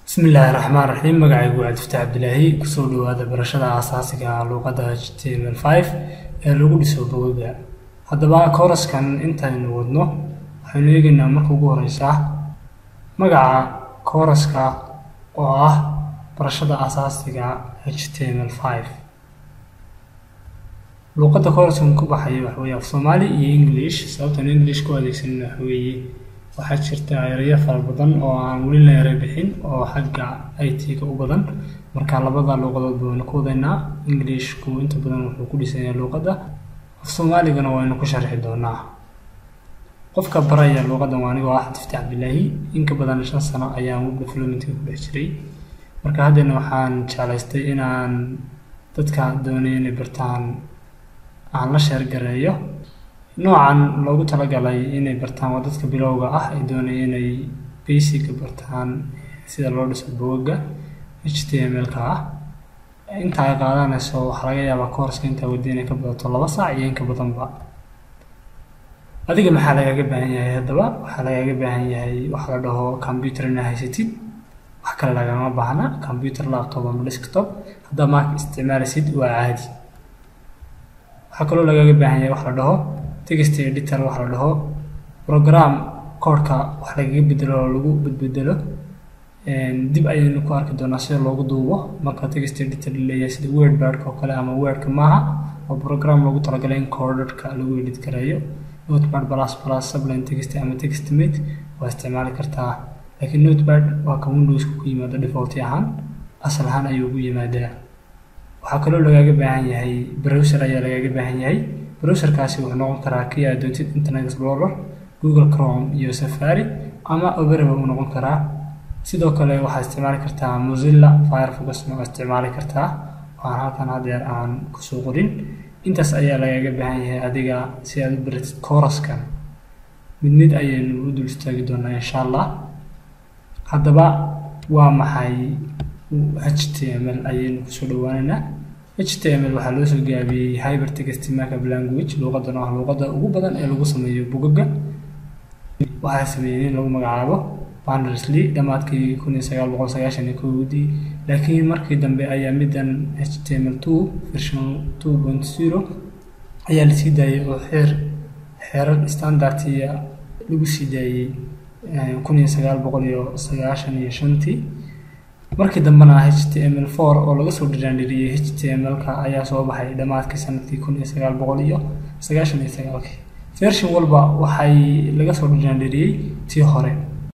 bismillaahi raxmaan raxiim magacaygu waa cabdifataax cabdilaahi kusoo dhawaada barashada aasaasiga ah luuqadda h t m l five ee lagu dhiso bogoga haddaba kooraskan intaynu wadno waxaynu eegaynaa marka ugu horeysa magaca kooraska oo ah barashada aasaasiga h t m l five luuqadda kooraskan ku baxaya waxa weeye af soomaali iyo english sababtan english ku adeegsanina waxa weeye waxaa jirta erayo fara badan oo aan weli la eray bixin oo xagga i t-ga u badan marka labada luuqadood baynu ku wadaynaa englishku inta badan wuxuu ku dhisanyaa luuqadda af soomaaligana waynu ku sharxi doonaa qofka baraya luuqaddan waa anigoo ah cabdifataax cabdilaahi inka badan shan sano ayaan web developmentka ku dhex jiray marka haddana waxaan jeclaystay inaan dadka doonaya inay bartaan aan la sheergareeyo noocan loogu talagalay inay bartaan waa dadka bilowga ah ay doonaya inay basica bartaan sida loo dhiso bogaga h t m l-ka ah inta ay qaadanayso waxaa laga yaabaa koorska intaa wadi inay ka badato laba saac iyo inka badanba adiga maxaa lagaaga baahan yahay haddaba waxaa lagaaga baahan yahay waxa la dhaho computer inaa haysatid wax kale lagama baahna computer laptop ama desktop haddaa maaka isticmaalaysid waa caadi waxaa kaloo lagaaga baahan yahay wax la dhaho text editor waxa la dhaho program koodhka wax lagaga bedelo oo lagu bedbedelo dib ayaynu ku arki doonaa sida loogu duubo marka text editor leeyahay sida wordbadka oo kale ama wordka maaha oo program loogu talagalay in koodhadhka lagu edit gareeyo notepad plus plus subline text ama textmate waa isticmaali kartaa laakiin notepad waa ka windowska ku yimaada default ahaan asal ahaan ayuu ugu yimaadaa waxaa kaloo lagaaga baahan yahay browser ayaa lagaaga baahan yahay browserkaasi wuxuu noqon karaa kii aad doontid internet explorer google chrome iyo safari ama oberaba uu noqon karaa sidoo kale waxaad isticmaali kartaa mozilla firefoxna waa isticmaali kartaa waxaan halkan hadeer aan kusoo qorin intaas ayaa lagaaga baahan yahay adiga si aad u baratid kooraskan mid mid ayaynu u dul istaagi doonaa insha allah haddaba waa maxay h t m l ayaynu kusoo dhawaanaynaa h t m l waxaa loo soo gaabiyey hypertext markup language luuqadan oo ah luuqadda ugu badan ee lagu sameeyo bogaga waxaa sameeyey in lagu magacaabo bandersley dhammaadkii kun iyo sagaal boqol sagaashan iyo kowdii laakiin markii dambe ayaa middan h t m l two version two point zero ayaa lasii daayey oo xeer xeerar standardiya lagu sii daayey kun iyo sagaal boqol iyo sagaashan iyo shantii markii dambena h t m l four oo laga soo dhiraandhiriyey h t m l-ka ayaa soo baxay dhammaadkii sanadkii kun iyo sagaal boqol iyo sagaashan iyo sagaalkii version walba waxay laga soo dhiraandhiriyey tii hore